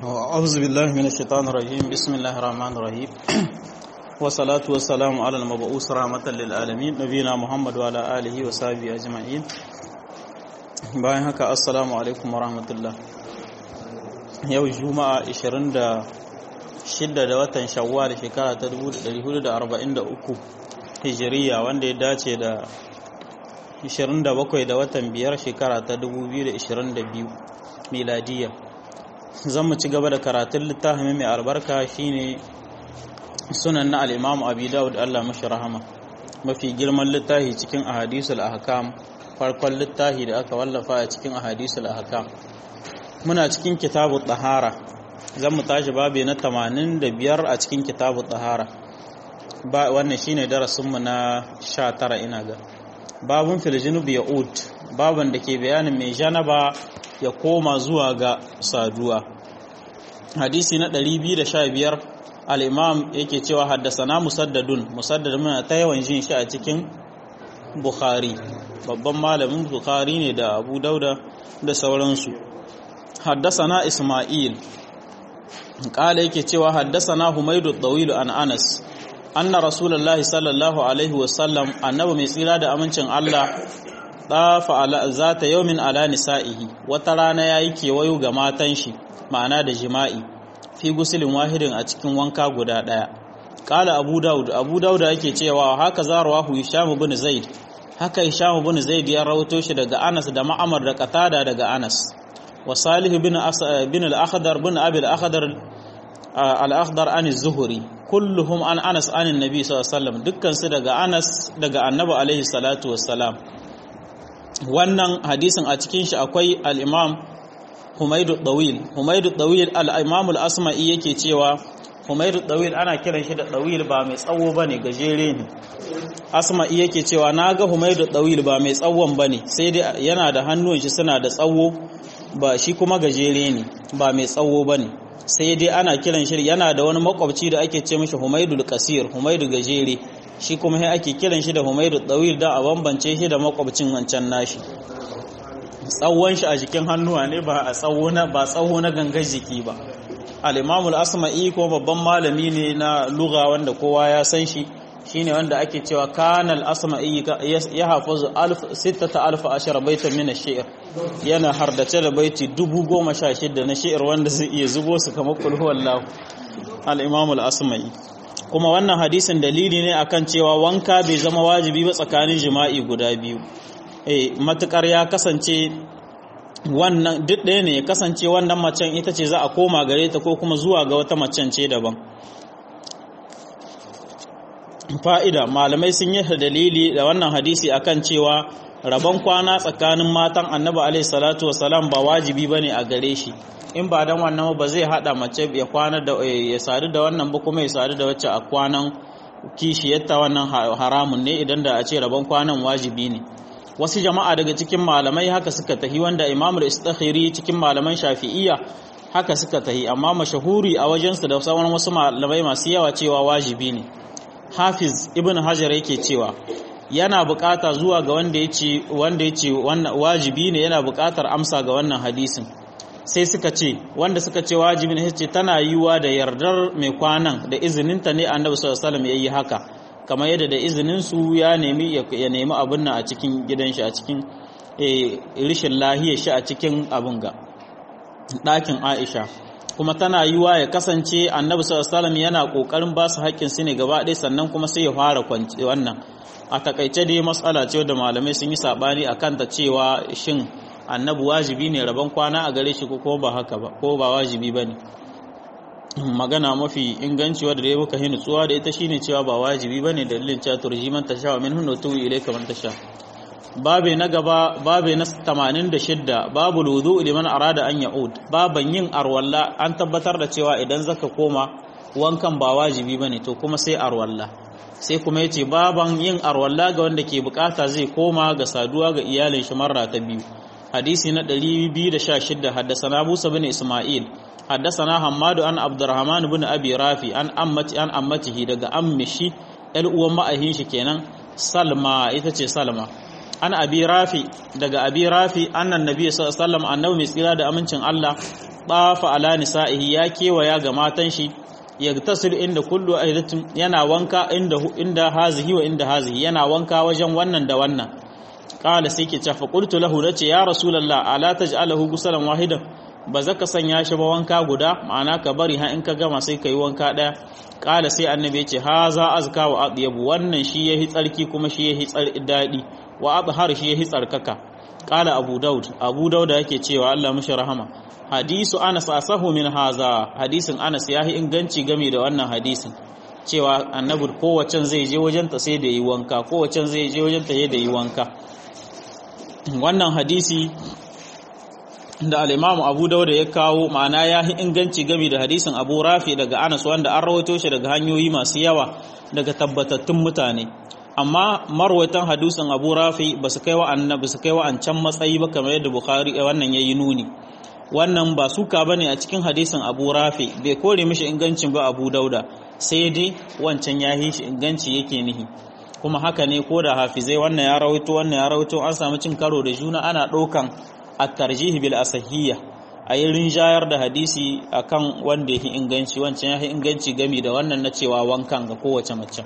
أعوذ بالله من الشيطان الرجيم بسم الله الرحمن الرحيم والصلاة والسلام على المبعوث رحمة للعالمين نبينا محمد وعلى آله وصحبه أجمعين bayan haka assalamu alaikum wa rahmatullah yau juma'a 26 da watan shawwal shekara ta 1443 hijiriya wanda ya dace da 27 da watan biyar shekara ta 2022 miladiya zan mu ci gaba da karatun littafin mai albarka shine sunan na al-imam abi dawud Allah mashi rahama mafi girman littafi cikin ahadisul ahkam farkon littafi da aka wallafa a cikin ahadisul ahkam muna cikin kitabu tahara zan mu tashi babu na 85 a cikin kitabu tahara ba wannan shine darasin mu na 19 ina ga babun fil junub yaud baban da ke bayanin mai janaba ya koma zuwa ga saduwa hadisi na 215 al-imam yake cewa haddasana musaddadun musaddad muna ta yawan jin shi a cikin bukhari babban malamin bukhari ne da abu dauda da sauransu haddasana isma'il kala yake cewa haddasana humaydu tawil an anas anna rasulullahi sallallahu alaihi wasallam annabi mai tsira da amincin Allah dafa ala zata yawmin ala nisa'ihi wata rana yayi kewayo ga matan shi ma'ana da jima'i fi gusulin wahidin a cikin wanka guda daya kala abu daud abu daud yake cewa haka zarwahu hisham ibn zaid haka hisham ibn zaid ya rawato shi daga anas da ma'amar da qatada daga anas wa salih ibn bin al-akhdar bin abi al-akhdar al-akhdar an az-zuhri kulluhum an anas an annabi sallallahu alaihi wasallam dukkan su daga anas daga annabi alaihi salatu wassalam wannan hadisin a cikin shi akwai al-imam Humaydu Dawil Humaydu Dawil al-Imam al-Asma'i yake cewa Humaydu Dawil ana kiran shi da Dawil ba mai tsawo bane gajere ne Asma'i yake cewa naga Humaydu Dawil ba mai tsawon bane sai dai yana da hannun shi suna da tsawo ba shi kuma gajere ne ba mai tsawo bane sai dai ana kiran shi yana da wani makwabci da ake ce mishi Humaydul Qasir Humaydu gajere shi kuma sai ake kiran shi da Humaydu Dawil da a bambance shi da makwabcin wancan nashi tsawon shi a jikin hannuwa ne ba a tsawo na ba tsawo na gangar jiki ba al-Imam al-Asma'i ko babban malami ne na lugha wanda kowa ya san shi shine wanda ake cewa kanal asma'i ya hafazu 6000 baitan min ash-shi'r yana hardace da baiti 10016 na shi'r wanda zai iya zubo su kamar kul huwallahu al-Imam al-Asma'i kuma wannan hadisin dalili ne akan cewa wanka bai zama wajibi ba tsakanin jima'i guda biyu eh matukar ya kasance wannan duk ɗaya ne ya kasance wannan macen ita ce za a koma gare ta ko kuma zuwa ga wata macen ce daban fa'ida malamai sun yi dalili da wannan hadisi akan cewa rabon kwana tsakanin matan annabi alaihi salatu wasalam ba wajibi bane a gare shi in ba dan wannan ba zai hada mace ya kwana da ya sadu da wannan ba kuma ya sadu da wacce a kwanan kishiyarta wannan haramun ne idan da a ce rabon kwanan wajibi ne wasu jama'a daga cikin malamai haka suka tahi wanda imam al-istakhiri cikin malaman shafi'iyya haka suka tahi amma mashahuri a wajensu da sauran wasu malamai masu yawa cewa wajibi ne hafiz ibn hajar yake cewa yana bukata zuwa ga wanda yace wanda yace wannan wajibi ne yana bukatar amsa ga wannan hadisin sai suka ce wanda suka ce wajibi ne ce tana yiwa da yardar mai kwanan da izininta ne annabi sallallahu alaihi wasallam yayi haka kamar yadda da izinin su ya nemi ya nemi abin nan a cikin gidan shi a cikin rishin lahiyar shi a cikin abin ga ɗakin Aisha kuma tana yiwa ya kasance annabi sallallahu alaihi yana kokarin ba su haƙƙin su ne gaba ɗaya sannan kuma sai ya fara kwanci wannan a takaice dai matsala ce da malamai sun yi sabani akan ta cewa shin annabi wajibi ne rabon kwana a gare shi ko ba haka ba ko ba wajibi bane magana mafi inganci wadda dai muka hinu tsuwa da ita shine cewa ba wajibi bane dalilin cewa turjiman tasha wa min hunnu tu ilayka man tasha babe na gaba babe na 86 babu wudu liman arada an ya'ud baban yin arwalla an tabbatar da cewa idan zaka koma wankan ba wajibi bane to kuma sai arwalla sai kuma yace baban yin arwalla ga wanda ke bukata zai koma ga saduwa ga iyalin shi marra ta biyu hadisi na 216 haddasa Musa bin Isma'il حدثنا حماد عن عبد الرحمن بن ابي رافي عن امتي عن امته daga ammishi el uwan ma'ahin shi kenan salma ita ce salma an abi rafi daga abi rafi annan nabi sallallahu alaihi wasallam annabi mai tsira da amincin Allah tafa ala nisa'ihi ya kewaya ga matan shi yagtasil inda kullu aidatin yana wanka inda inda hazihi wa inda hazihi yana wanka wajen wannan da wannan qala sai ke cewa qultu lahu nace ya rasulullah ala taj'alahu gusalan wahidan ba za ka sanya shi ba wanka guda ma'ana ka bari ha in ka gama sai ka yi wanka ɗaya ƙala sai annabi ya ce ha za azka wa adyabu wannan shi yahi tsarki kuma shi yahi daɗi wa adhar shi yahi tsarkaka ƙala abu daud abu daud yake cewa Allah mishi rahama hadisu anas asahu min haza hadisin anas yahi inganci game da wannan hadisin cewa annabi kowacen zai je wajen ta sai da yi wanka kowacen zai je wajen ta da yi wanka wannan hadisi da al'imamu abu dauda ya kawo ma'ana ya yi inganci gami da hadisin abu rafi daga anas wanda an rawaito shi daga hanyoyi masu yawa daga tabbatattun mutane amma marwaitan hadisin abu rafi ba su kai wa'annan ba su kai wa'ancan matsayi ba kamar yadda bukhari wannan ya yi nuni wannan ba suka ba ne a cikin hadisin abu rafi bai kore mishi ingancin ba abu dauda sai dai wancan ya yi shi inganci yake nihi kuma haka ne ko da hafizai wannan ya rawaito wannan ya rawaito an samu cin karo da juna ana ɗaukan at-tarjih bil asahiyya a yi rinjayar da hadisi akan wanda yake inganci wancan ya inganci gami da wannan na cewa wankan ga kowace mace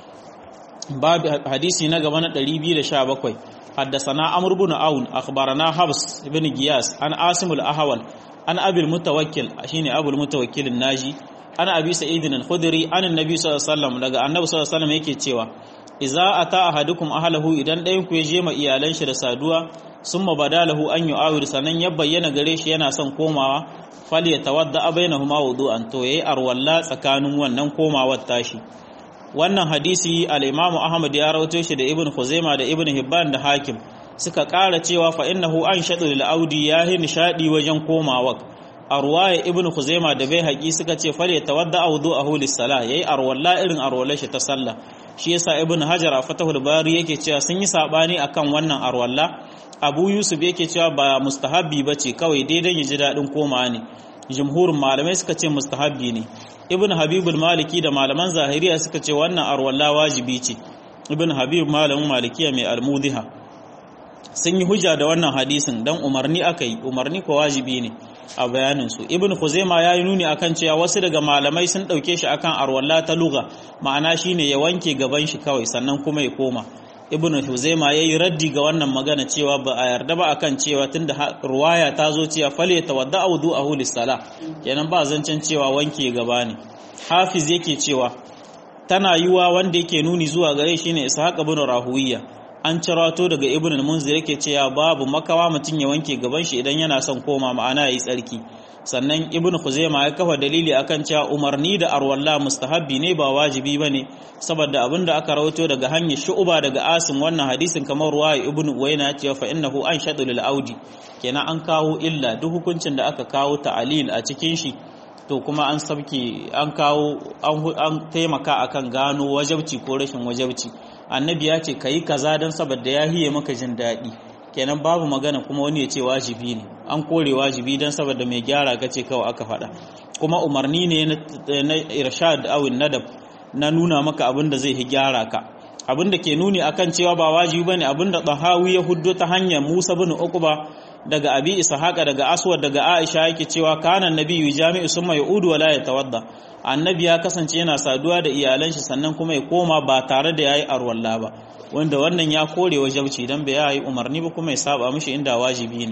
babu hadisi na gaba na 217 حدثنا عمرو بن عون اخبرنا حفص بن غياس عن عاصم الاحول عن ابي المتوكل شيني ابو المتوكل الناجي عن ابي سعيد الخدري عن النبي صلى الله عليه وسلم daga annabi sallallahu alaihi wasallam yake cewa idza ata ahadukum ahlahu idan ɗayan ku ya je ma iyalan shi da saduwa summa badalahu an yu'awir sanan ya bayyana gare shi yana son komawa fal yatawadda bainahuma wudu'an to yayi arwalla tsakanin wannan komawar tashi wannan hadisi al-Imam Ahmad ya rawaito shi da Ibn Khuzaimah da Ibn Hibban da Hakim suka ƙara cewa fa innahu an shadu lil audi yahi nishadi wajen komawa arwaya Ibn Khuzaimah da bai haƙi suka ce fal yatawadda wudu'ahu lis-salah yayi arwalla irin arwallar shi ta sallah shi yasa Ibn Hajar a Fathul Bari yake cewa sun yi sabani akan wannan arwalla Abu Yusuf yake cewa ba mustahabbi bace kawai daidai ya ji dadin komawa ne jumhurin malamai suka ce mustahabbi ne ibn habibul maliki da malaman zahiriya suka ce wannan arwalla wajibi ce ibn habib malamin malikiya mai almudiha sun yi hujja da wannan hadisin dan umarni aka yi umarni ko wajibi ne a bayanin su ibn khuzaima ya yi nuni akan cewa wasu daga malamai sun dauke shi akan arwalla ta lugha ma'ana shine ya wanke gaban shi kawai sannan kuma ya koma ibn huzaima yayi raddi ga wannan magana cewa ba a yarda ba akan cewa tunda ruwaya ta zo cewa fale tawadda wudu'ahu lis-salah kenan ba zancen cewa wanke gaba ne hafiz yake cewa tana yiwa wanda yake nuni zuwa gare shi ne ishaq ibn rahuwiya an cirato daga ibn al-munzir yake cewa babu makawa mutun ya wanke gaban shi idan yana son koma ma'ana yayi tsarki sannan ibn khuzaima ya kafa dalili akan cewa umarni da arwalla mustahabbi ne ba wajibi bane saboda abinda aka rawaito daga hanyar shu'uba daga asim wannan hadisin kamar ruwaya ibn uwayna cewa fa innahu an shadu lil audi kenan an kawo illa duk hukuncin da aka kawo ta'alil a cikin shi to kuma an sabke an kawo an taimaka akan gano wajabci ko rashin wajabci annabi ya ce kayi kaza dan saboda ya hiye maka jin daɗi kenan babu magana kuma wani ya ce wajibi ne an kore wajibi don saboda mai gyara ka ce kawai aka faɗa kuma umarni ne na irshad awin nadab na nuna maka abin da zai hi gyara ka abin da ke nuni akan cewa ba wajibi bane abin da tahawi ya huddo ta hanyar Musa bin Uqba daga Abi Ishaqa daga Aswad daga Aisha yake cewa kana nabiyyu jami'u summa yaudu wala yatawadda annabi ya kasance yana saduwa da iyalan shi sannan kuma ya koma ba tare da yayi arwalla ba wanda wannan ya kore wajabci dan bai yi umarni ba kuma ya saba mishi inda wajibi ne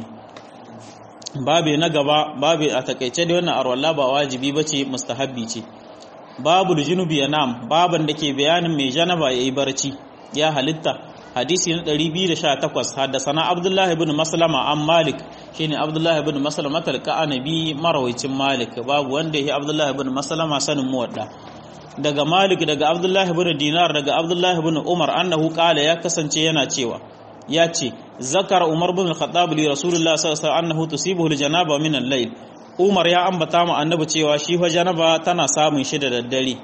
babe na gaba babe a takaice da wannan arwalla ba wajibi bace mustahabbi ce babu junubi yanam baban da ke bayanin mai janaba yayi barci ya halitta hadisi na 218 haddasana abdullah ibn maslama an malik shine abdullah ibn maslama talqa annabi marawicin malik babu wanda yake abdullah ibn maslama sanin muwadda daga Malik daga Abdullahi ibn Dinar daga Abdullahi ibn Umar annahu qala ya kasance yana cewa ya ce zakar Umar ibn al-Khattab li Rasulullah sallallahu alaihi wasallam annahu tusibuhu al-janaba min al-layl Umar ya ambata mu annabi cewa shi fa janaba tana samun shi da daddare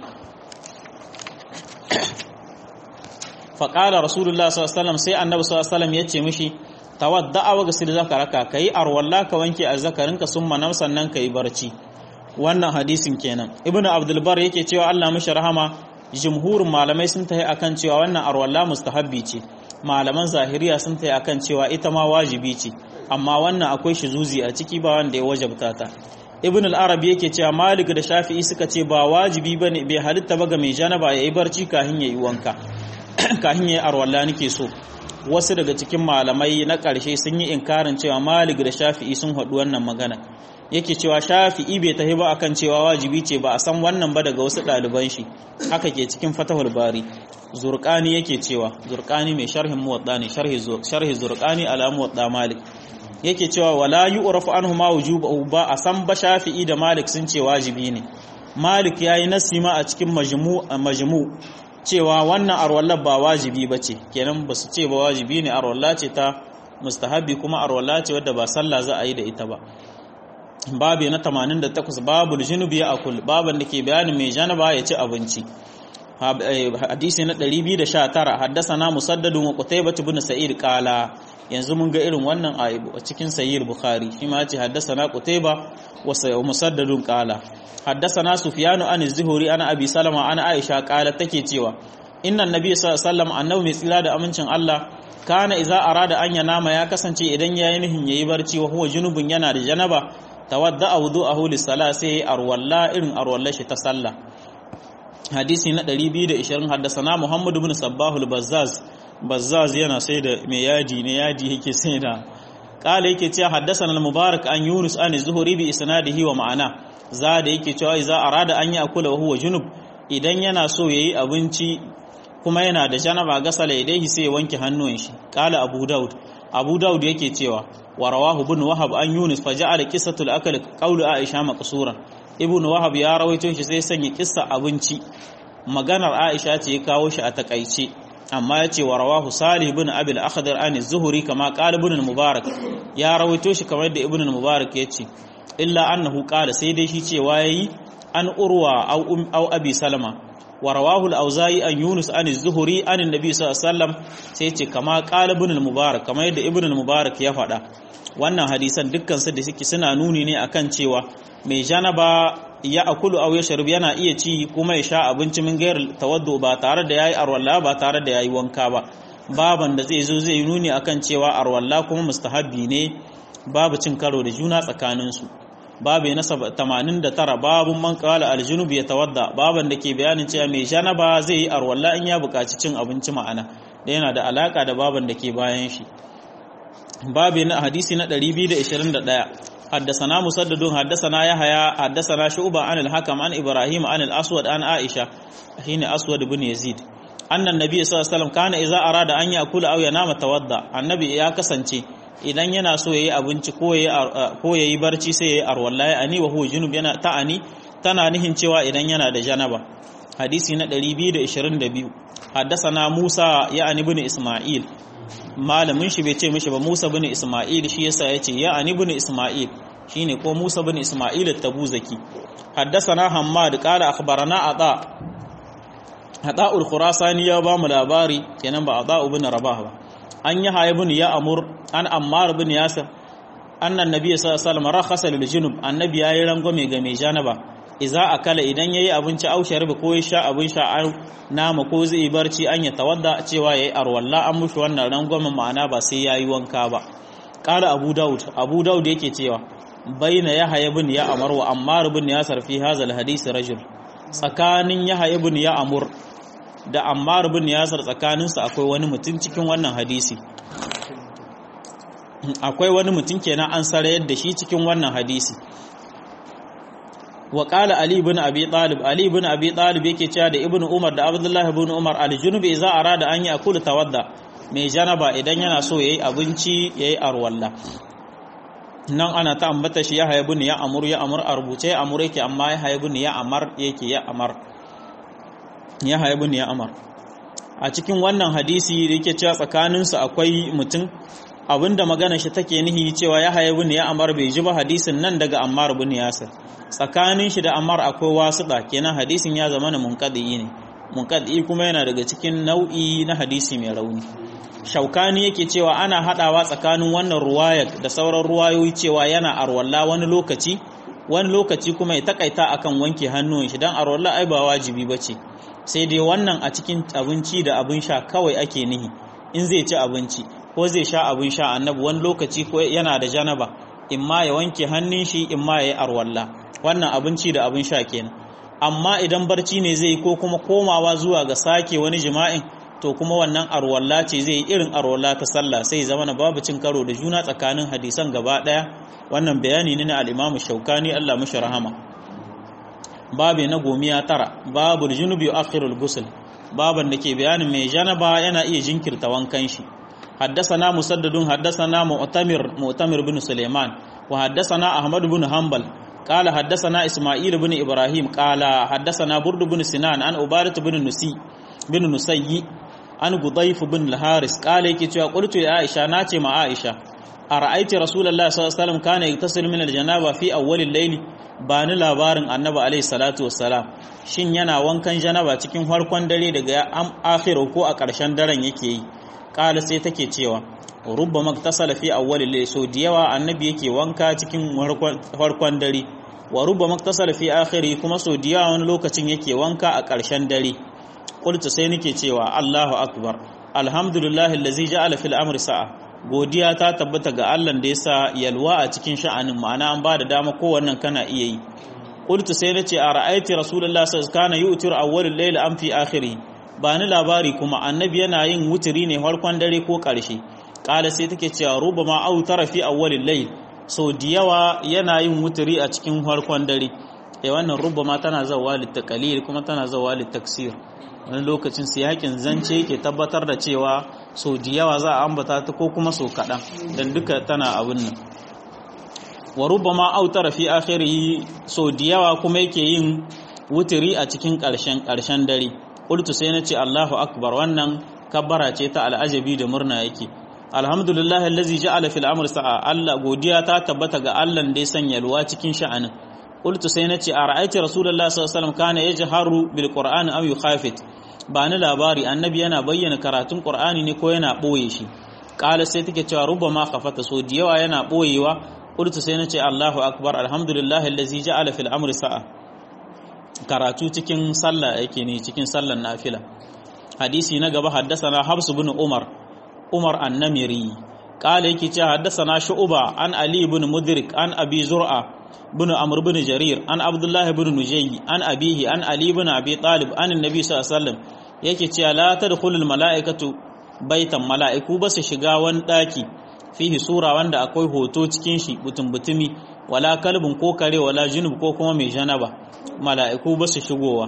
fa qala Rasulullah sallallahu alaihi wasallam sai annabi sallallahu alaihi wasallam yace mishi tawadda'a wa ghsil zakaraka kai arwalla ka wanke azzakarinka summa nam sannan kai barci wannan hadisin kenan ibnu abdul bar yake cewa Allah mishi rahama jumhurin malamai sun tayi akan cewa wannan arwalla mustahabbi ce malaman zahiriya sun tayi akan cewa ita ma wajibi ce amma wannan akwai zuzi a ciki ba wanda ya wajabta ta ibn al-arabi yake cewa malik da shafi'i suka ce ba wajibi bane bai halitta ba ga mai janaba yayi barci kahin yayi wanka kahin yayi arwalla nake so wasu daga cikin malamai na ƙarshe sun yi inkarin cewa malik da shafi'i sun haɗu wannan magana yake cewa shafi'i bai tahi ba akan cewa wajibi ce ba a san wannan ba daga wasu ɗaliban shi haka ke cikin fatahul bari zurqani yake cewa zurqani mai sharhin muwadda ne sharhi zurqani ala muwadda malik yake cewa wala yu'rafu anhu ma wujubu ba a san ba shafi'i da malik sun ce wajibi ne malik yayi nasima a cikin majmu majmu cewa wannan arwalla ba wajibi bace kenan ba su ce ba wajibi ne arwalla ce ta mustahabi kuma arwalla ce wadda ba sallah za a yi da ita ba babu na 88 babu junubi ya akul baban da ke bayanin mai janaba ya ci abinci hadisi na 219 haddasana musaddadun wa qutaybah ibn sa'id qala yanzu mun ga irin wannan a cikin sahih bukhari shi ma ce haddasana qutaybah wa musaddadun qala haddasana sufyanu an az-zuhri ana abi salama ana aisha qala take cewa inna nabiy sallallahu alaihi wasallam annabi mai tsira da amincin Allah kana iza arada an yanama ya kasance idan yayi nihin yayi barci wa huwa junubun yana da janaba tawadda wudu'ahu lis-salah sai arwalla irin arwalla shi ta sallah hadisi na 220 haddasana Muhammad ibn Sabbah al-Bazzaz Bazzaz yana sai da mai yadi ne yadi yake sai da kala yake cewa haddasana al-Mubarak an Yunus an Zuhri bi isnadihi wa ma'ana za da yake cewa idza arada an yakula wa huwa junub idan yana so yayi abinci kuma yana da janaba gasala idaihi sai ya wanke hannuwan shi kala Abu Daud Abu Daud yake cewa wa rawahu ibn Wahab an Yunus fa ja'ala qissatul akl qawlu Aisha maqsuran ibn wahab ya rawaito shi sai sanya kissa abinci maganar aisha ce ya kawo shi a takaice amma ya ce wa rawahu salih ibn abil akhdar an zuhuri kama qala ibn mubarak ya rawaito shi kamar da ibn mubarak ya ce illa annahu qala sai dai shi cewa yayi an urwa aw um aw abi salama wa rawahu al-auza'i an yunus an zuhuri an annabi sallallahu alaihi wasallam sai ce kama qala ibn mubarak kamar yadda ibn mubarak ya faɗa wannan hadisan dukkan su da suke suna nuni ne akan cewa mai janaba ya akulu aw ya sharib yana iya ci kuma ya sha abinci min gairar tawaddu ba tare da yayi arwalla ba tare da yayi wanka ba baban da zai zo zai nuni akan cewa arwalla kuma mustahabbi ne babu cin karo da juna tsakanin su babu na 89 babun man qala aljunub ya tawadda baban da ke bayanin cewa mai janaba zai yi arwalla in ya buƙaci cin abinci ma'ana da yana da alaka da baban da ke bayan shi babu na hadisi na 221 حدثنا مسدد حدثنا يحيى حدثنا شعبة عن الحكم عن إبراهيم عن الأسود عن عائشة حين أسود بن يزيد أن النبي صلى الله عليه وسلم كان إذا أراد أن يأكل أو ينام توضأ النبي يا كسنتي idan yana so yayi abinci ko yayi ko yayi barci sai yayi arwallahi ani wa huwa junub yana ta'ani tana nihin cewa idan yana da janaba hadisi na 222 حدثنا Musa ya ibn Isma'il malamin shi bai ce mishi ba Musa bin Isma'il shi yasa yace ya ani bin Isma'il shine ko Musa bin Isma'il at-Tabuzaki haddathana Hammad qala akhbarana Ata Ata al-Khurasani ya ba mu labari kenan ba Ata ibn Rabah ba an yi haye bin ya amur an Ammar bin Yasir annan nabiy sallallahu alaihi wasallam rakhasa lil junub annabi yayi rangwame ga mai janaba iza akala idan yayi abinci au sharbi ko ya sha abin sha an nama ko zai barci an ya tawadda cewa yayi arwalla an mushi wannan rangwamen ma'ana ba sai yayi wanka ba qala abu daud abu daud yake cewa baina yahya ibn ya amar wa ammar ibn yasar fi hadha al hadith rajul tsakanin yahya ibn ya amur da ammar ibn yasar tsakanin su akwai wani mutum cikin wannan hadisi akwai wani mutum kenan an sarayar da shi cikin wannan hadisi wa qala ali ibn abi talib ali ibn abi talib yake cewa da ibn umar da abdullah ibn umar al junub idza arada an yakula tawadda mai janaba idan yana so yayi abinci yayi arwalla nan ana ta ambata shi ya haibu ya amur ya amur a rubuce ya amur yake amma ya haibu ya amar yake ya amar ya haibu ya amar a cikin wannan hadisi da yake cewa tsakaninsu akwai mutum abinda magana shi take nihi cewa ya haibu ya amar bai ji ba hadisin nan daga ammar bin yasir tsakanin shi da ammar akwai wasuɗa kenan hadisin ya zama na munqadi ne munqadi kuma yana daga cikin nau'i na hadisi mai rauni shaukani yake cewa ana hadawa tsakanin wannan ruwaya da sauran ruwayoyi cewa yana arwalla wani lokaci wani lokaci kuma ya takaita akan wanke hannun shi dan arwalla ai ba wajibi bace sai dai wannan a cikin abinci da abin sha kawai ake nihi in zai ci abinci ko zai sha abin sha annabi wani lokaci ko yana da janaba imma ya wanke hannun shi imma ya yi arwalla wannan abinci da abin sha kenan amma idan barci ne zai ko kuma komawa zuwa ga sake wani jima'in to kuma wannan arwalla ce zai yi irin arwalla ta sallah sai zama na babu cin karo da juna tsakanin hadisan gaba daya wannan bayani ne na al-Imam Shaukani Allah mashi rahama babu na gomiya tara babu junubi akhirul ghusl baban da ke bayanin mai janaba yana iya jinkirta wankan shi حدثنا مسدد حدثنا مؤتمر مؤتمر بن سليمان وحدثنا أحمد بن حنبل قال حدثنا إسماعيل بن إبراهيم قال حدثنا برد بن سنان عن عبادة بن نسي بن نسي عن قضيف بن الحارس قال يكي قلت يا عائشة ناتي مع عائشة أرأيت رسول الله صلى الله عليه وسلم كان يغتسل من الجنابة في أول الليل bani labarin annabi alaihi salatu wassalam shin yana wankan janaba cikin farkon dare daga akhiru ko a ƙarshen daren yake yi kala sai take cewa rubba maktasala fi awwal layl so da yawa annabi yake wanka cikin farkon dare wa rubba maktasala fi akhiri kuma so da yawa wani lokacin yake wanka a ƙarshen dare qultu sai nake cewa Allahu akbar alhamdulillahi allazi ja'ala fil amri sa'a godiya ta tabbata ga Allah da yasa yalwa a cikin sha'anin ma'ana an ba da dama kowannan kana iya yi qultu sai nace a ra'aiti rasulullahi sallallahu alaihi wasallam kana yu'tiru awwal layl am fi akhiri ba ni labari kuma annabi yana yin wuturi ne farkon dare ko ƙarshe ƙala sai take cewa ruba ma au tara fi awwalil layl so da yawa yana yin wuturi a cikin farkon dare eh wannan ruba ma tana zawa litaqalil kuma tana zawa litaksir wani lokacin siyakin zance yake tabbatar da cewa so da yawa za a ambata ta ko kuma so kaɗan dan duka tana abin nan wa ruba ma au tara fi akhirihi so da yawa kuma yake yin wuturi a cikin ƙarshen ƙarshen dare qultu sai nace Allahu akbar wannan kabbara ce ta al'ajabi da murna yake alhamdulillah allazi ja'ala fil amri sa'a Allah godiya ta tabbata ga Allah da ya sanya ruwa cikin sha'anin qultu sai nace a ra'aiti rasulullah sallallahu alaihi wasallam kana yajharu bil qur'an aw yukhafit ba ni labari annabi yana bayyana karatun qur'ani ne ko yana boye shi qala sai take cewa rubama khafata so da yawa yana boyewa qultu sai nace Allahu akbar alhamdulillah allazi ja'ala fil amri sa'a karatu cikin sallah yake ne cikin sallan nafila hadisi na gaba haddasana Habs bin Umar Umar an-Namiri qala yake cewa haddasana Shu'ba an Ali ibn Mudrik an Abi Zur'a bin Amr bin Jarir an Abdullah ibn Nujayy an abihi an Ali ibn Abi Talib an Annabi sallallahu alaihi wasallam yake cewa la tadkhulul mala'ikatu baitan mala'iku ba su shiga wani daki fihi sura wanda akwai hoto cikin shi butun butumi wala kalbin ko kare wala junub ko kuma mai janaba mala'iku ba su shigowa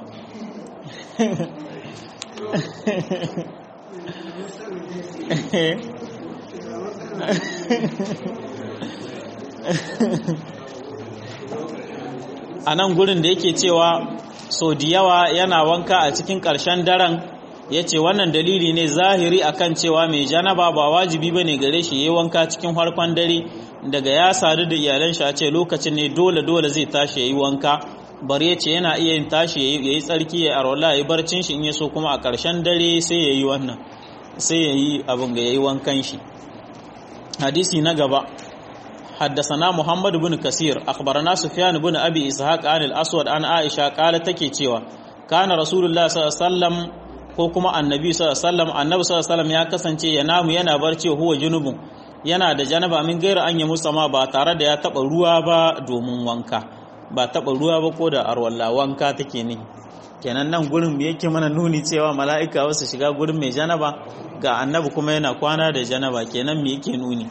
a nan gurin da yake cewa so da yawa yana wanka a cikin ƙarshen daren ya ce wannan dalili ne zahiri akan cewa mai janaba ba wajibi ba ne gare shi ya yi wanka cikin harkon dare daga ya sadu da iyalan shi a ce lokacin ne dole dole zai tashi ya yi wanka bari ya ce yana iya yin tashi ya yi tsarki ya arola ya yi barcin shi in ya so kuma a ƙarshen dare sai ya yi wannan sai ya yi abin ga ya yi wankan shi hadisi na gaba حدثنا محمد بن كثير أخبرنا سفيان بن أبي إسحاق عن الأسود عن عائشة قالت تكي cewa كان رسول الله صلى الله عليه وسلم ko kuma annabi sallallahu alaihi wasallam annabi sallallahu alaihi wasallam ya kasance ya namu yana barci huwa junubun yana da janaba min gaira an yi musama ba tare da ya taba ruwa ba domin wanka ba taba ruwa ba ko da arwalla wanka take ne kenan nan gurin me yake mana nuni cewa mala'ika wasu shiga gurin mai janaba ga annabi kuma yana kwana da janaba kenan me yake nuni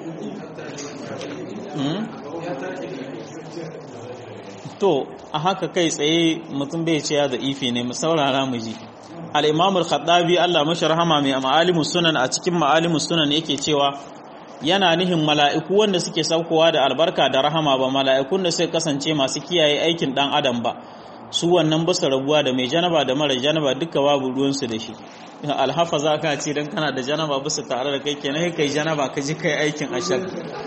to a haka kai tsaye mutum bai ce ya da ifi ne mu saurara mu ji al-imam al-khattabi Allah mashi rahama mai ma'alimus sunan a cikin ma'alimus sunan yake cewa yana nihin mala'iku wanda suke saukowa da albarka da rahama ba mala'ikun da suka kasance masu kiyaye aikin dan adam ba su wannan ba su rabuwa da mai janaba da mara janaba duka babu ruwansu da shi alhafa za ka ce don kana da janaba ba su tare da kai kenan kai janaba ka ji kai aikin ashar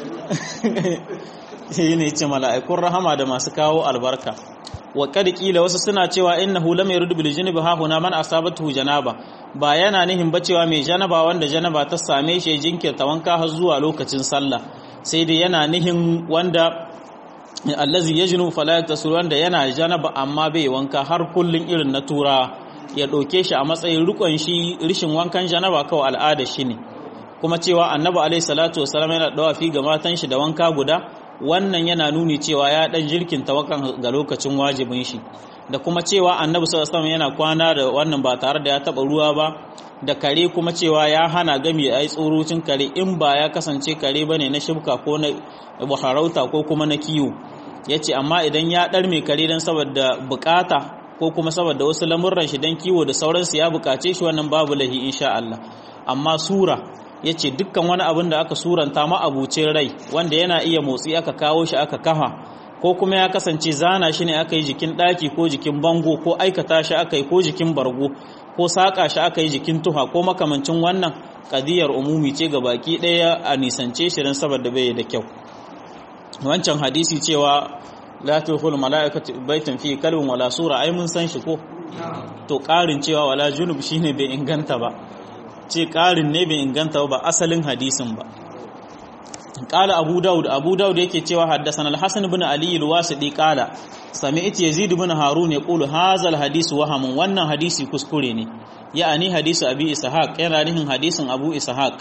shi ne ce mala'ikun rahama da masu kawo albarka wa kila wasu suna cewa innahu lam yuridu bil junubi ha huna man asabatu janaba ba yana nihin ba cewa mai janaba wanda janaba ta same shi jinkirta wanka har zuwa lokacin sallah sai dai yana nihin wanda allazi yajnu fala yaktasur wanda yana janaba amma bai wanka har kullun irin na tura ya ɗauke shi a matsayin rikon shi rishin wankan janaba kawai al'ada shi ne kuma cewa annabi alaihi salatu wasalam yana dawafi ga matan shi da wanka guda wannan yana nuni cewa ya dan jirkin tawakan ga lokacin wajibin shi da kuma cewa annabi sallallahu alaihi yana kwana da wannan ba tare da ya taba ruwa ba da kare kuma cewa ya hana gami ai tsorocin kare in ba ya kasance kare bane na shibka ko na harauta ko kuma na kiwo yace amma idan ya dar mai kare dan saboda bukata ko kuma saboda wasu lamurran shi dan kiwo da sauransu ya bukace shi wannan babu lahi insha Allah amma sura yace dukkan wani abin da aka suranta ma abucin rai wanda yana iya motsi aka kawo shi aka kafa ko kuma ya kasance zana shi ne aka yi jikin ɗaki ko jikin bango ko aikata shi aka yi ko jikin bargo ko saƙa shi aka yi jikin tuha ko makamancin wannan ƙadiyar umumi ce ga baki ɗaya a nisance shi don saboda bai da kyau wancan hadisi cewa la tuhul mala'ikatu baitan fi kalbin wala sura ai mun san shi ko to ƙarin cewa wala junub shine bai inganta ba ce ƙarin ne bai inganta ba asalin hadisin ba قال أبو داود أبو داود yake cewa حدثنا الحسن بن علي الواسطي قال سمعت يزيد بن هارون يقول هذا الحديث وهم wannan hadisi kuskure ne yani hadisi abi ishaq yana nihin hadisin abu ishaq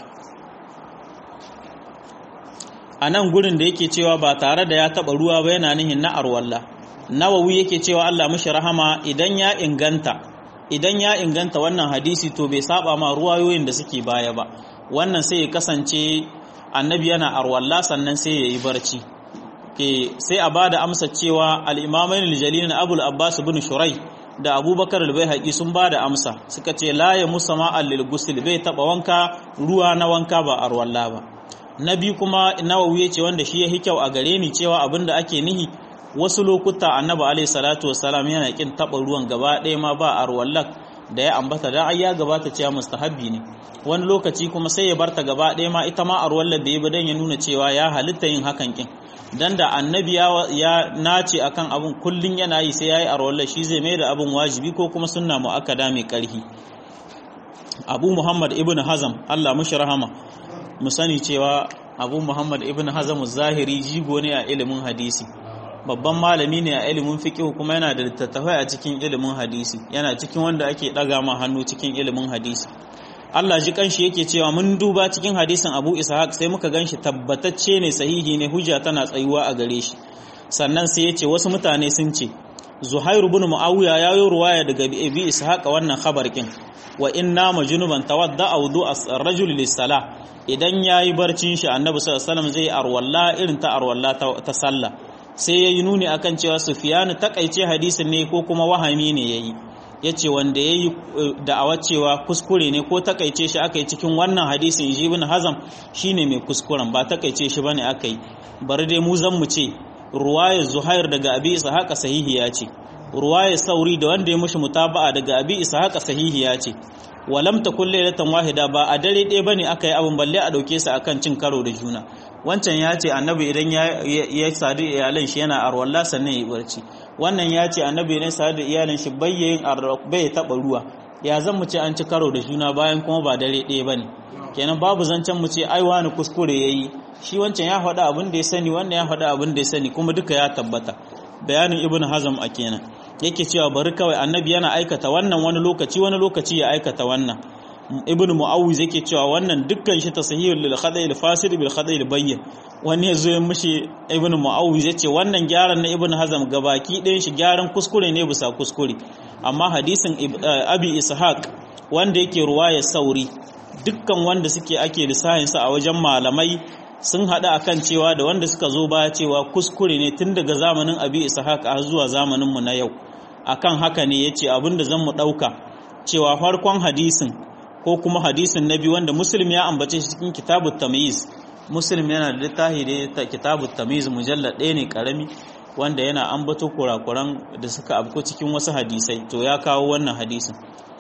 anan gurin da yake cewa ba tare da ya taba ruwa ba yana nihin na arwalla nawawi yake cewa Allah mishi rahama idan ya inganta idan ya inganta wannan hadisi to bai saba ma ruwayoyin da suke baya ba wannan sai ya kasance annabi yana arwalla sannan sai ya yi barci sai a ba da amsa cewa al'imamain aljalilin abul abbas bin shurai da abubakar albai sun ba da amsa suka ce laye musama allil gusil bai taɓa wanka ruwa na wanka ba arwalla ba na biyu kuma nawawi ya ce wanda shi ya kyau a gare ni cewa abin da ake nihi wasu lokuta annabi alaihi salatu wassalam yana kin taɓa ruwan gaba ɗaya ma ba arwallak da ya ambata da ai ya gabata cewa mustahabbi ne wani lokaci kuma sai ya barta gaba ɗaya ma ita ma arwallar da ya bi dan ya nuna cewa ya halitta yin hakan kin dan da annabi ya nace akan abun kullun yana yi sai yayi arwallar shi zai mai da abun wajibi ko kuma sunna muakkada mai karhi Abu Muhammad ibn Hazam Allah mushi rahama mu sani cewa Abu Muhammad ibn Hazam zahiri jigo ne a ilimin hadisi babban malami ne a ilimin fiqh kuma yana da littattafai a cikin ilimin hadisi yana cikin wanda ake daga ma hannu cikin ilimin hadisi Allah ji kanshi yake cewa mun duba cikin hadisin Abu Ishaq sai muka ganshi tabbatacce ne sahihi ne hujja tana tsayuwa a gare shi sannan sai ya ce wasu mutane sun ce Zuhair ibn Muawiya ya yi ruwaya daga Abi Ishaq wannan khabar kin wa inna majnuban tawadda wudu ar-rajul lis-salah idan yayi barcin shi Annabi sallallahu alaihi wasallam zai arwalla irin ta arwalla ta sallah sai yayi nuni akan cewa Sufyan takaice hadisin ne ko kuma wahami ne yayi ya ce wanda ya yi da'awa cewa kuskure ne ko takaice shi aka yi cikin wannan hadisin shi ibn hazam shine mai kuskuren ba takaice shi bane aka yi bari dai mu zan mu ce ruwayar zuhair daga abi ishaqa sahihiya ce ruwayar sauri da wanda ya mushi mutaba'a daga abi ishaqa sahihiya ce walam takul laylatan wahida ba a dare ɗaya bane aka yi abin balle a dauke su akan cin karo da juna wancan ya ce annabi idan ya sadu iyalan shi yana arwalla sannan ya yi barci wannan ya ce annabi ne sadu da iyalin shi bayyayin bai taɓa ruwa ya zan mu ce an ci karo da juna bayan kuma ba dare ɗaya bane kenan babu zancen mu ce ai wani kuskure yayi shi wancan ya faɗa abin da ya sani wannan ya faɗa abin da ya sani kuma duka ya tabbata bayanin ibnu hazm a kenan yake cewa bari kawai annabi yana aikata wannan wani lokaci wani lokaci ya aikata wannan ibn mu'awiz yake cewa wannan dukkan shi tasahihul lil khada'i al fasid bil khada'i al bayyin wani yazo ya mishi ibn mu'awiz yace wannan gyaran na ibn hazam gabaki ɗayan shi gyaran kuskure ne bisa kuskure amma hadisin abi ishaq wanda yake ruwaya sauri dukkan wanda suke ake lissahin sa a wajen malamai sun hada akan cewa da wanda suka zo baya cewa kuskure ne tun daga zamanin abi ishaq har zuwa zamanin mu na yau akan haka ne yace abinda zan mu dauka cewa farkon hadisin ko kuma hadisin na biyu wanda muslim ya ambace shi cikin kitabut tamyiz muslim yana da littafi da kitabut tamyiz mujallad ɗaya ne karami wanda yana ambato kurakuran da suka abko cikin wasu hadisai to ya kawo wannan hadisin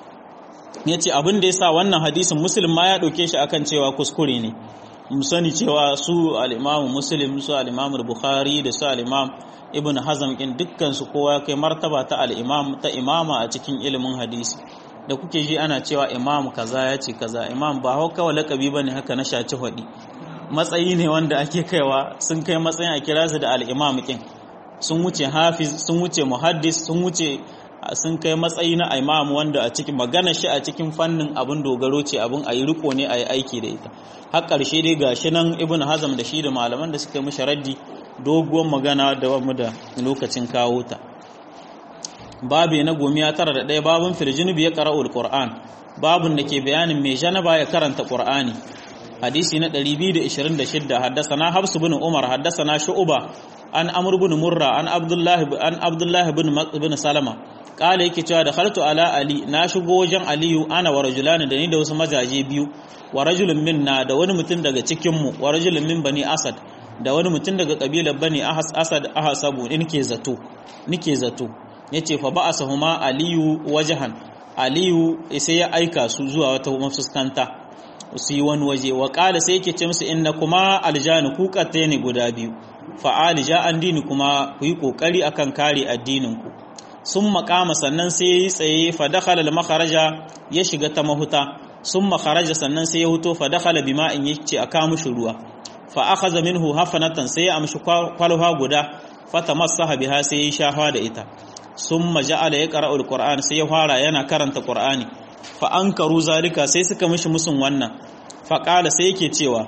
yace abin da yasa wannan hadisin muslim ma ya dauke shi akan cewa kuskure ne mu sani cewa su al-imam muslim su al-imam bukhari da su al-imam ibn hazm kin dukkan su kowa kai martaba ta al-imam ta imama a cikin ilimin hadisi da kuke ji ana cewa imam kaza ya ce kaza imam ba hau kawai lakabi ba ne haka na shaci hudi matsayi ne wanda ake kaiwa sun kai matsayin a kira su da al'imam kin sun wuce hafiz sun wuce muhaddis sun wuce sun kai matsayi na imam wanda a cikin magana shi a cikin fannin abin dogaro ce abin a yi riko ne a yi aiki da ita har ƙarshe dai ga shi nan ibn hazam da shi da malaman da suka yi mishi raddi doguwar magana da mu da lokacin kawo ta babu na gomiya tara da ɗaya babun firjinubi ya qara'ul qur'an babun da ke bayanin mai janaba ya karanta qur'ani hadisi na 226 haddasana Hafs bin Umar haddasana Shu'ba an Amr bin Murra an Abdullah an Abdullah bin bin Salama kala yake cewa da khaltu ala Ali na shigo wajen Aliyu ana wa rajulani da ni da wasu mazaje biyu wa rajulun minna da wani mutum daga cikin mu wa rajulun min bani Asad da wani mutum daga kabilar bani Asad ahasabu in ke zato nike zato yace fa ba'asahuma Aliyu wajahan Aliyu sai ya aika su zuwa wata mafuskanta su yi wani waje wa ƙala sai yake ce musu inna kuma aljani ku ƙatte ne guda biyu fa'ali ja an dini kuma ku yi ƙoƙari akan kare addininku sun makama sannan sai ya yi tsaye fadakhala da makaraja ya shiga ta mahuta sun makaraja sannan sai ya huto fadakhala bima in ya ce a kawo mushi ruwa fa aka zamin hu hafanatan sai ya amshi kwalwa guda fata masaha biha sai ya yi shafa da ita sun maja'ala ya ƙara'ul ƙur'an sai ya fara yana karanta ƙur'ani fa an karu zalika sai suka mishi musun wannan faƙala sai yake cewa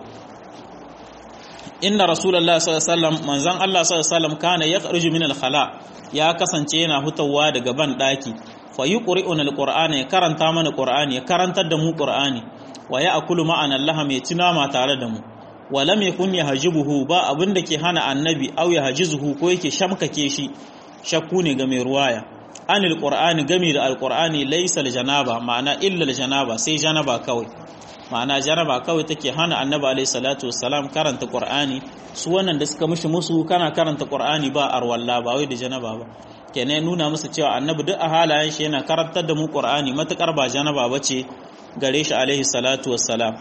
inna rasulallah sallallahu alaihi wasallam manzon Allah sallallahu alaihi wasallam kana yakhruju min al-khala ya kasance yana hutawa daga ban daki fa yuqri'una al-qur'ana ya karanta mana qur'ani ya karantar da mu qur'ani wa ya'kulu ma'ana Allah mai tunama tare da mu wa lam yakun yahjibuhu ba abinda ke hana annabi aw yahjizuhu ko yake shamkake shi shakku ne ga mai ruwaya anil qur'ani gami da alqur'ani laysa janaba ma'ana illa janaba sai janaba kawai ma'ana janaba kawai take hana annabi alayhi salatu wassalam karanta qur'ani su wannan da suka mishi musu kana karanta qur'ani ba arwalla ba wai da janaba ba kenan nuna musu cewa annabi duk a halayen shi yana karantar da mu qur'ani matakar ba janaba bace gare shi alayhi salatu wassalam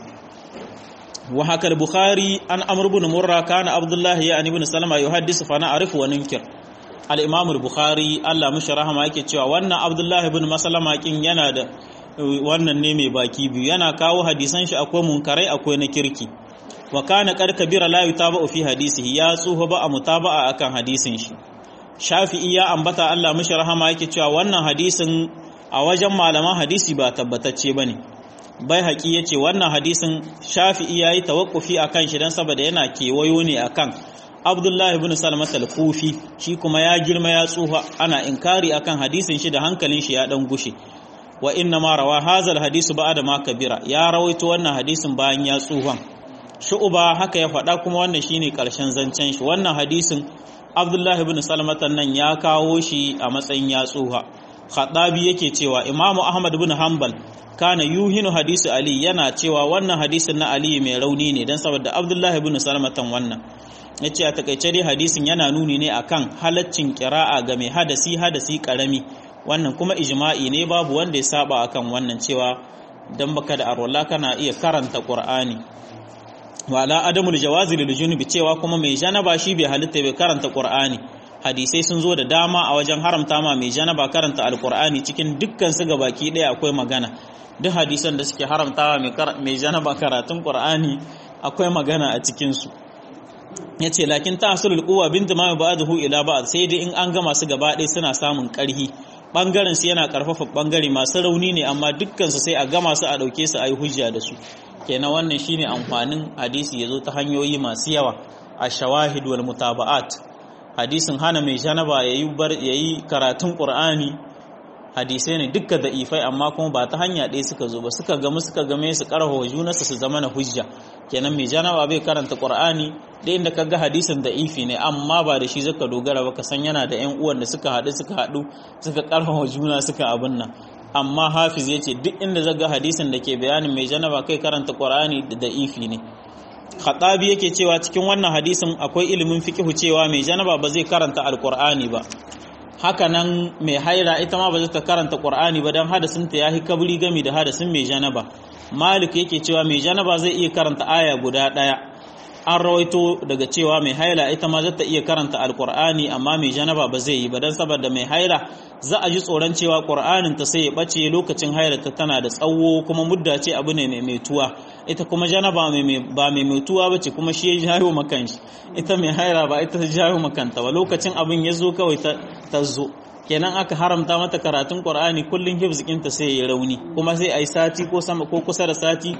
wa haka al-bukhari an amr ibn murra kana abdullahi ya ibn salama yuhaddisu fa na arifu wa ninkir al-imam al-bukhari Allah mishi rahama yake cewa wannan abdullahi ibn maslama kin yana da wannan ne mai baki biyu yana kawo hadisan shi akwai munkarai akwai na kirki wa kana qad kabira la yutaba fi hadisihi ya tsufa ba a mutaba'a akan hadisin shi shafi'i ya ambata Allah mishi rahama yake cewa wannan hadisin a wajen malaman hadisi ba tabbatacce bane bai haƙi yace wannan hadisin shafi'i yayi tawakkufi akan shi dan saboda yana kewayo ne akan Abdullahi ibn Salmat al-Kufi shi kuma ya girma ya tsufa ana inkari akan hadisin shi da hankalin shi ya dan gushe wa inna ma rawa hazal hadisu ba'da ma kabira ya rawaito wannan hadisin bayan ya tsuhan shu'uba haka ya faɗa kuma wannan shine karshen zancen shi wannan hadisin Abdullahi ibn Salmat nan ya kawo shi a matsayin ya tsuha Khadabi yake cewa Imam Ahmad ibn Hanbal kana yuhinu hadisi Ali yana cewa wannan hadisin na Ali mai rauni ne dan saboda Abdullahi ibn Salmat wannan yace a takaice dai hadisin yana nuni ne akan halaccin qira'a ga mai hadasi hadasi karami wannan kuma ijma'i ne babu wanda ya saba akan wannan cewa dan baka da arwala kana iya karanta qur'ani wala adamul jawazi lil junubi cewa kuma mai janaba shi bai halitta bai karanta qur'ani hadisai sun zo da dama a wajen haramta ma mai janaba karanta alqur'ani cikin dukkan su gabaki daya akwai magana duk hadisan da suke haramtawa mai janaba karatun qur'ani akwai magana a cikin su yace lakin ta'asulul quwwa bintu ma ba'dahu ila ba'd sai dai in an gama su gaba ɗaya suna samun ƙarhi bangaren su yana karfafa bangare masu rauni ne amma dukkansu sai a gama su a dauke su a yi hujja da su kenan wannan shine amfanin hadisi yazo ta hanyoyi masu yawa a shawahid wal mutaba'at hadisin hana mai janaba yayi bar yayi karatun qur'ani hadisai ne dukka da ifai amma kuma ba ta hanya ɗaya suka zo ba suka gamu suka game su karho junansu su zama na hujja kenan mai janaba bai karanta qur'ani da inda kaga hadisin da ifi ne amma ba da shi zaka dogara ba ka san yana da ƴan uwan da suka haɗu suka haɗu suka karfafa juna suka abin nan amma hafiz yace duk inda zaga hadisin da ke bayanin mai janaba kai karanta qur'ani da ifi ne khatabi yake cewa cikin wannan hadisin akwai ilimin fiqhu cewa mai janaba ba zai karanta alqur'ani ba haka nan mai haira ita ma ba zai ta karanta qur'ani ba dan hadasin ta yahi kabri gami da hadasin mai janaba malik yake cewa mai janaba zai iya karanta aya guda daya an rawaito daga cewa mai haila ita ma zata iya karanta alkur'ani amma mai janaba ba zai yi ba dan saboda mai haila za a ji tsoron cewa qur'anin ta sai ya bace lokacin haila ta tana da tsawo kuma mudda ce abu ne mai metuwa ita kuma janaba ba mai metuwa bace kuma shi ya jawo makan shi ita mai haila ba ita ta jawo makanta ba lokacin abin ya zo kawai ta zo kenan aka haramta mata karatun qur'ani kullun hifzikin ta sai ya rauni kuma sai ai sati ko sama ko kusa da sati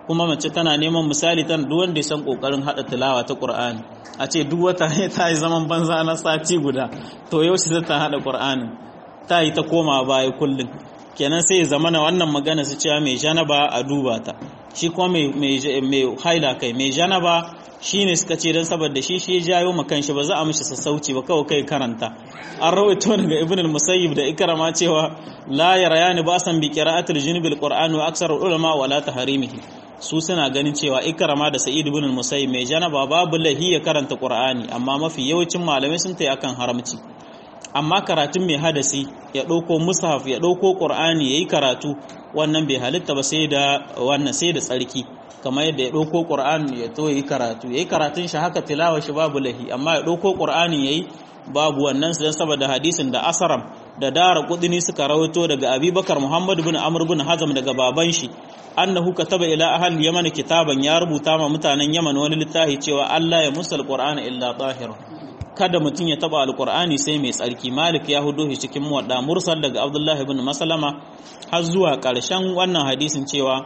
kuma mace tana neman misali tana duk wanda ya san kokarin hada tilawa ta Qur'ani a ce duk wata ne ta yi zaman banza na sati guda to yaushe ta hada Qur'ani ta yi ta koma baya kullum kenan sai zamana wannan magana su cewa mai janaba a duba ta shi kuma mai haila kai mai janaba shi ne suka ce don saboda shi shi jayo ma kanshi ba za a mishi sassauci ba kawai kai karanta an rawaito daga ibn al-musayyib da ikrama cewa la yarayani ba san bi qira'atil junubil qur'an wa aksar ulama wala taharimihi su suna ganin cewa ikrama da sa'id ibn al-musayyib mai janaba babu lahi ya karanta qur'ani amma mafi yawancin malamai sun tayi akan haramci amma karatun mai hadasi ya ɗauko mushaf ya ɗauko ƙur'ani ya yi karatu wannan bai halitta ba sai da wannan sai da tsarki kamar yadda ya ɗauko ƙur'ani ya to yi karatu ya yi karatun shi haka tilawa shi babu lahi amma ya ɗauko ƙur'ani ya yi babu wannan su don saboda hadisin da asaram da dara kudini suka rawaito daga abubakar muhammad bin amr bin hazam daga baban shi annahu kataba ila ahal yaman kitaban ya rubuta ma mutanen yaman wani littafi cewa Allah ya musal qur'ana illa tahir kada mutum ya taba alqur'ani sai mai tsarki malik ya hudo shi cikin muwadda mursal daga abdullahi ibn masalama har zuwa karshen wannan hadisin cewa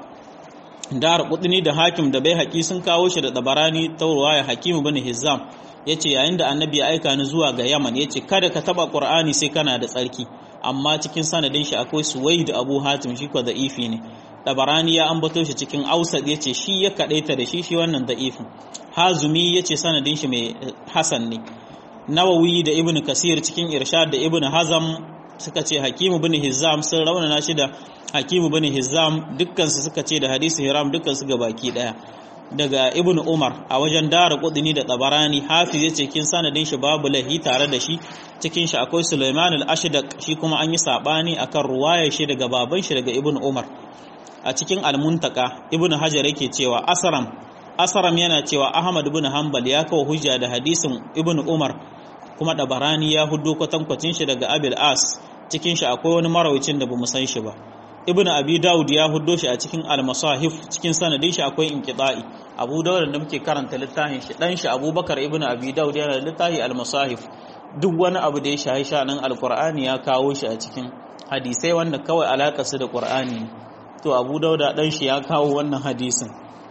dar kudini da hakim da bai haƙi sun kawo shi da dabarani ta ruwaya hakimu bin hizam yace yayin da annabi ya aika ni zuwa ga yaman yace kada ka taba qur'ani sai kana da tsarki amma cikin sanadin shi akwai suwaid abu hatim shi ko da ifi ne dabarani ya ambato shi cikin ausad yace shi ya kadaita da shi shi wannan da'ifin hazumi yace sanadin shi mai hasan ne nawawi da ibnu kasir cikin irshad da ibnu hazam suka ce hakimu bin hizam sun raunana shi da hakimu bin hizam dukkan su suka ce da hadisi hiram dukkan su baki daya daga ibnu umar a wajen dara kudini da tabarani hafiz yace kin sanadin shi babu lahi tare da shi cikin shi akwai sulaiman al-ashdaq shi kuma an yi sabani akan ruwayar shi daga baban shi daga ibnu umar a cikin almuntaka ibnu hajar yake cewa asaram asaram yana cewa ahmad ibn hanbal ya kawo hujja da hadisin ibnu umar kuma dabarani ya hudo kwatankwacin shi daga abil as cikin shi akwai wani marawicin da bamu san shi ba ibnu abi daud ya hudo shi a cikin al-masahif cikin sanadin shi akwai inqita'i abu daud da muke karanta littafin shi dan shi abubakar ibnu abi daud yana da littafi al-masahif duk wani abu da ya shahi shanan alqur'ani ya kawo shi a cikin hadisai wanda kawai alaka su da qur'ani to abu dauda dan shi ya kawo wannan hadisin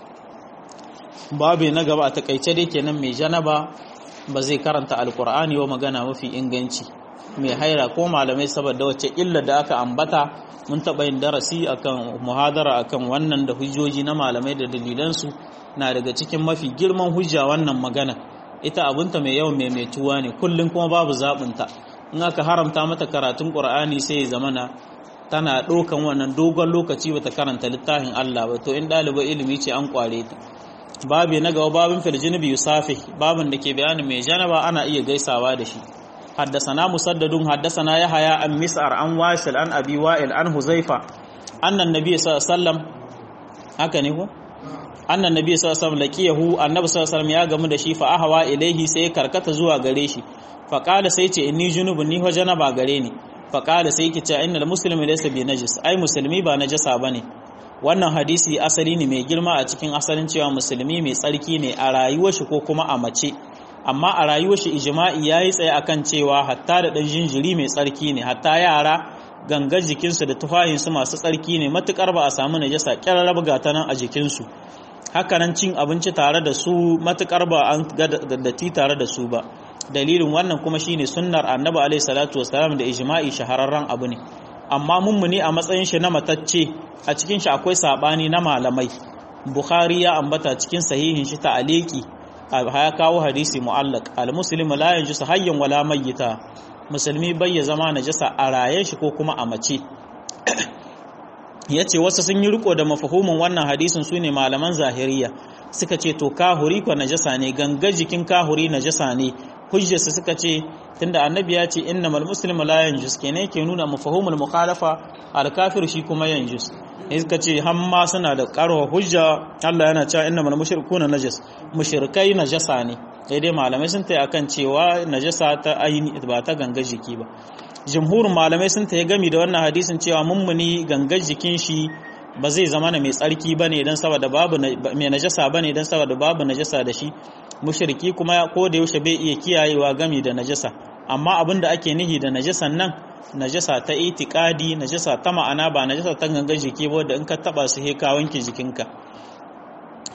babu na gaba a takaice dai kenan mai janaba ba zai karanta alkur'ani wa magana mafi inganci mai haira ko malamai saboda wacce illa da aka ambata mun taɓa yin darasi akan muhadara akan wannan da hujjoji na malamai da dalilansu na daga cikin mafi girman hujja wannan magana ita abunta mai yawan maimaituwa ne kullum kuma babu zaɓinta in aka haramta mata karatun ƙur'ani sai ya zamana tana ɗaukan wannan dogon lokaci bata karanta littafin Allah ba to in ɗaliban ilimi ce an ƙware ta babi na gaba babin filjinibi yusafi babin da ke bayanin mai janaba ana iya gaisawa da shi haddasana musaddadun haddasana ya haya an mis'ar an washil an abi wa'il an huzaifa annan nabi sallam haka ne ko annan nabi sallam laqiyahu annabi sallam ya gamu da shi fa ahwa ilaihi sai karkata zuwa gare shi fa qala sai ce inni junubun ni janaba gare ni fa qala sai ki ce innal muslimi laysa bi najis ai musulmi ba najasa bane wannan hadisi asali ne mai girma a cikin asalin cewa musulmi mai tsarki ne a rayuwar shi ko kuma a mace amma a rayuwar shi ijma'i yayi tsaye akan cewa hatta da dan jinjiri mai tsarki ne hatta yara gangar jikinsu da tufahinsu masu tsarki ne matukar ba a samu najasa kyararrab ga ta nan a jikinsu hakanan cin abinci tare da su matukar ba an ga datti tare da su ba dalilin wannan kuma shine sunnar annabi alaihi salatu wasalam da ijma'i shahararren abu ne amma mummuni a matsayin shi na matacce a cikin shi akwai sabani na malamai bukhari ya ambata cikin sahihin shi ta'aliki ya kawo hadisi mu'allaq al-muslimu la yanjusu hayyan wala mayyita musulmi bai ya zama najasa a rayen shi ko kuma a mace yace wasu sun yi riko da mafahumin wannan hadisin sune malaman zahiriya suka ce to kahuri ko najasa ne ganga jikin kahuri najasa ne hujjarsa suka ce tunda annabi ya ce innamal muslimu la yanjus kenan yake nuna mafahumul mukhalafa al kafir shi kuma yanjus ne suka ce hamma suna da karwa hujja Allah yana cewa innamal mushrikuna najas mushrikai najasa ne sai dai malamai sun tayi akan cewa najasa ta aini ba ta ganga jiki ba jumhurin malamai sun tayi gami da wannan hadisin cewa mummuni gangar jikin shi ba zai zama na mai tsarki bane dan saboda babu mai najasa bane dan saboda babu najasa da shi mushriki kuma ko da yaushe bai iya kiyayewa gami da najasa amma abin da ake nihi da najasan nan najasa ta itikadi najasa ta ma'ana ba najasa ta gangan jiki ba da in ka taba su he ka wanke jikinka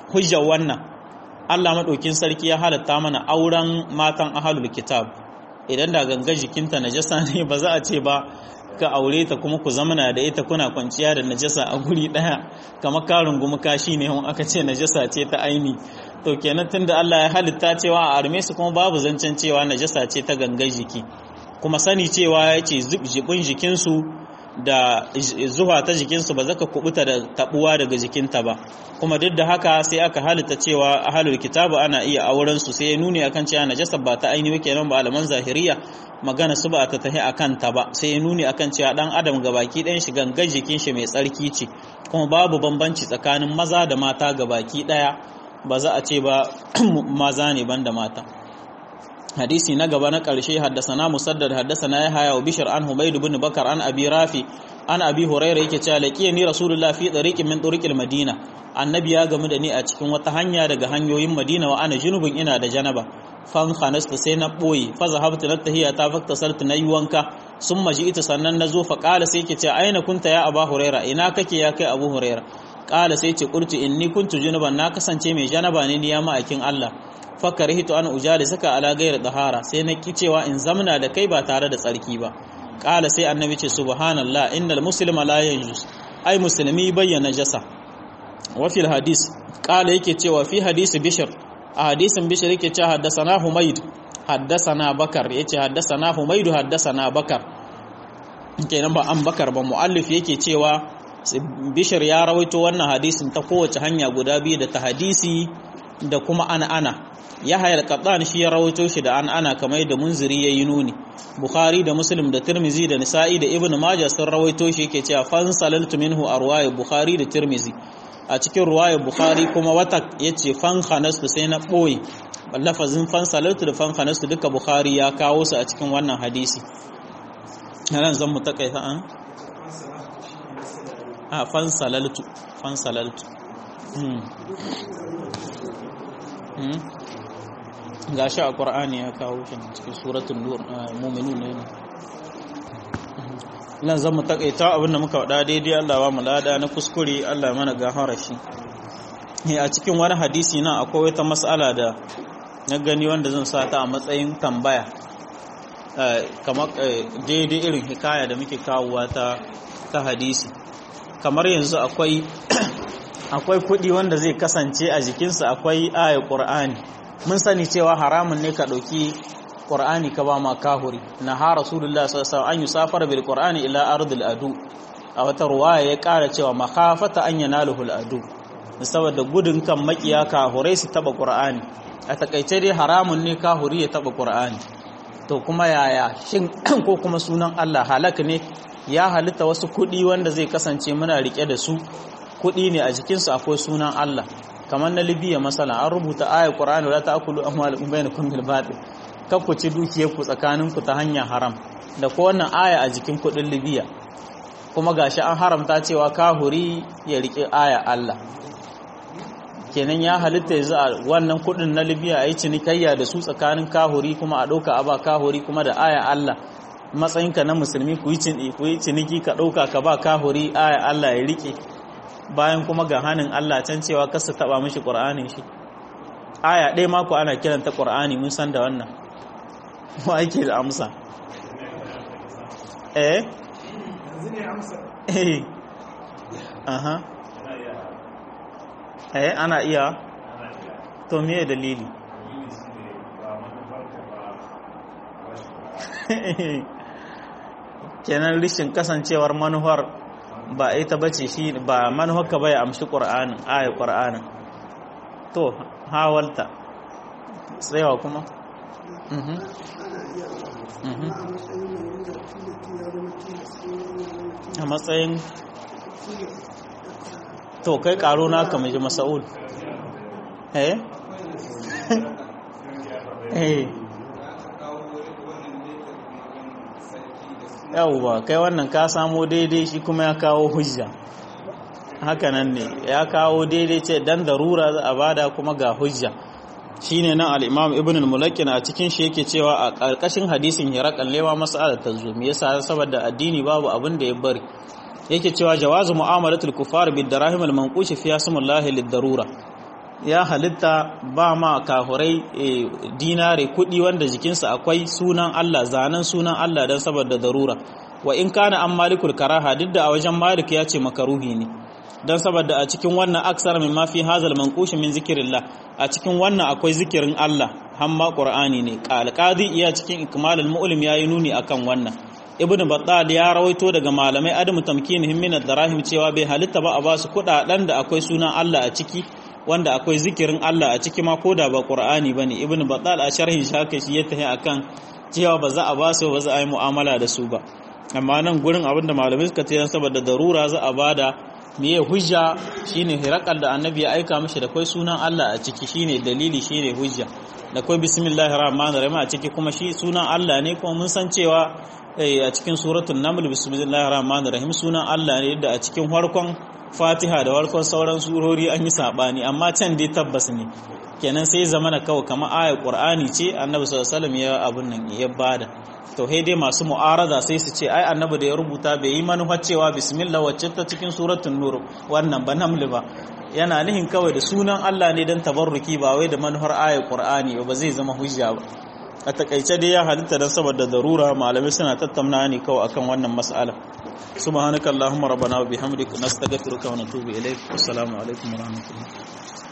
hujjar wannan Allah maɗaukin sarki ya halatta mana auren matan ahalul kitab idan da ganga jikinta najasa ne ba za a ce ba ka aure ta kuma ku zamana da ita kuna kwanciya da najasa a guri ɗaya kamar karin gumi kashi ne aka ce najasa ce ta aini to kenan tunda Allah ya halitta cewa a arme su kuma babu zancen cewa najasa ce ta gangan jiki kuma sani cewa ya ce jibin jikinsu da zuwa ta jikinsu ba zaka kubuta da tabuwa daga jikinta ba kuma duk da haka sai aka halitta cewa ahlul kitabu ana iya auren su sai ya nuni akan cewa najasa ba ta ainihi kenan ba alaman zahiriya magana su ba ta tahi akan ta ba sai ya nuni akan cewa dan adam gabaki ɗayan shi gangan jikin shi mai tsarki ce kuma babu bambanci tsakanin maza da mata gabaki ɗaya ba za a ce ba maza ne banda mata hadisi na gaba na ƙarshe haddasana musaddad haddasana ya haya wa bishir an humaid ibn bakar an abi rafi an abi huraira yake cewa laqiya ni rasulullah fi tariqin min turuqil madina annabi ya gamu da ni a cikin wata hanya daga hanyoyin madina wa ana junubun ina da janaba fan khanasta sai na boye fa zahabtu natahiya ta fakta saltu nayi wanka sun maji ita sannan nazo fa qala sai yake cewa aina kunta ya aba huraira ina kake ya kai abu huraira qala sai ce qultu inni kuntu junuban na kasance mai janaba ne ni ya ma'aikin Allah fakarihtu an ujali saka ala gairi dahara sai na ki cewa in zamna da kai ba tare da tsarki ba qala sai annabi ce subhanallah innal muslima la yanjus ai musulmi bayyana jasa wa fil hadis qala yake cewa fi hadisi bishr a hadisin bishr yake cewa haddathana humayd haddathana bakar yace haddathana humayd haddathana bakar kenan ba an bakar ba muallif yake cewa bishir ya rawaito wannan hadisin ta kowace hanya guda biyu da ta hadisi da kuma ana ana ya hayar kaɗan shi ya rawaito shi da an ana kamar da munziri ya yi nuni bukhari da muslim da tirmizi da nisa'i da ibn maja sun rawaito shi yake cewa fan salaltu minhu a ruwayar bukhari da tirmizi a cikin ruwayar bukhari kuma wata ya ce fan khanastu sai na ɓoye lafazin fan salaltu da fan khanastu duka bukhari ya kawo su a cikin wannan hadisi nan zan mu takaita an a fan salaltu fan salaltu ga shi a ƙwar'ani ya kawo shi cikin suratun muminu ne nan zan mu takaita abinda muka wada daidai Allah ba mu lada na kuskure Allah mana gafara shi a cikin wani hadisi nan akwai wata matsala da na gani wanda zan sa ta a matsayin tambaya kamar daidai irin hikaya da muke kawowa ta ta hadisi kamar yanzu akwai akwai kuɗi wanda zai kasance a jikinsa akwai ayar ƙur'ani mun sani cewa haramun ne ka ɗauki ƙur'ani ka ba ma kahuri na ha rasulullah sallallahu an yusafar bil qur'ani ila ardil adu a wata ruwaya ya ƙara cewa makhafata an yanaluhu al adu saboda gudun kan makiya kahurai su taba qur'ani a takaice dai haramun ne kahuri ya taba qur'ani to kuma yaya shin ko kuma sunan Allah halak ne ya halitta wasu kuɗi wanda zai kasance muna rike da su kuɗi ne a jikinsu akwai sunan Allah kamar na Libya masala an rubuta ayar Qur'ani la ta'kulu amwalakum bainakum bil batil kar ku ci dukiyar ku tsakanin ku ta hanyar haram da ko wannan aya a jikin kuɗin Libya kuma gashi an haramta cewa kahuri ya rike aya Allah kenan ya halitta yanzu a wannan kuɗin na Libya ayi cinikayya da su tsakanin kahuri kuma a ɗauka a ba kahuri kuma da aya Allah matsayinka na musulmi ku yi ciniki ka ɗauka ka ba kahuri aya Allah ya rike bayan kuma ga hannun Allah can cewa kasa taba mishi ƙur'anin shi aya ɗaya mako ana kiranta ƙur'ani mun san da wannan ma ake da amsa eh eh aha eh ana iya to me dalili kenan rishin kasancewar manuwar ba ita bace shi ba manuwarka bai amshi qur'anin ayat qur'anin to hawalta tsayawa kuma mhm mhm a matsayin to kai karo na ka mai masa'ul eh eh yawwa kai wannan ka samo daidai shi kuma ya kawo hujja hakanan ne ya kawo daidai ce dan darura za a bada kuma ga hujja shine nan al-Imam Ibn al-Mulakin a cikin shi yake cewa a ƙarƙashin hadisin Hiraqal lewa mas'alar ta zo me yasa saboda addini babu abin da ya bari yake cewa jawazu mu'amalatul kufar bid darahim al-manqush fi asmallahi lid-darura ya halitta ba ma kahurai dinare kuɗi wanda jikinsa akwai sunan Allah zanen sunan Allah don saboda darura wa in kana an malikul karaha duk da a wajen malik ya ce makaruhi ne don saboda a cikin wannan aksar min mafi hazal manqush min zikirillah a cikin wannan akwai zikirin Allah hamma qur'ani ne qalqadi iya cikin ikmalul mu'lim yayi nuni akan wannan ibnu battal ya rawaito daga malamai adamu tamkinihim min ad-darahim cewa bai halitta ba a basu kudaden da akwai sunan Allah a ciki wanda akwai zikirin Allah a ciki ma koda ba qur'ani bane ibnu battal a sharhin shaka shi ya tahi akan cewa ba za a basu ba za a yi mu'amala da su ba amma nan gurin abinda malamai suka ce saboda darura za a bada miye hujja shine hirakal da annabi ya aika mishi da kai sunan Allah a ciki shine dalili shine hujja da kai bismillahir rahmanir rahim a ciki kuma shi sunan Allah ne kuma mun san cewa a cikin suratul naml bismillahir rahmanir rahim sunan Allah ne da a cikin farkon Fatiha da farkon sauran surori an yi sabani amma can dai tabbas ne kenan sai zamana kawai kamar ayar Qur'ani ce annabi sallallahu alaihi wasallam ya abun nan ya bada to dai masu mu'arada sai su ce ai annabi da ya rubuta bai yi manufar cewa bismillah wacce ta cikin suratul nur wannan ba naml ba yana nihin kawai da sunan Allah ne dan tabarruki ba wai da manufar ayat qur'ani ba zai zama hujja ba a takaice dai ya halitta dan saboda darura malamai suna tattauna ne kawai akan wannan mas'ala subhanakallahumma rabbana wa bihamdika nastaghfiruka wa natubu ilaik assalamu alaikum wa rahmatullahi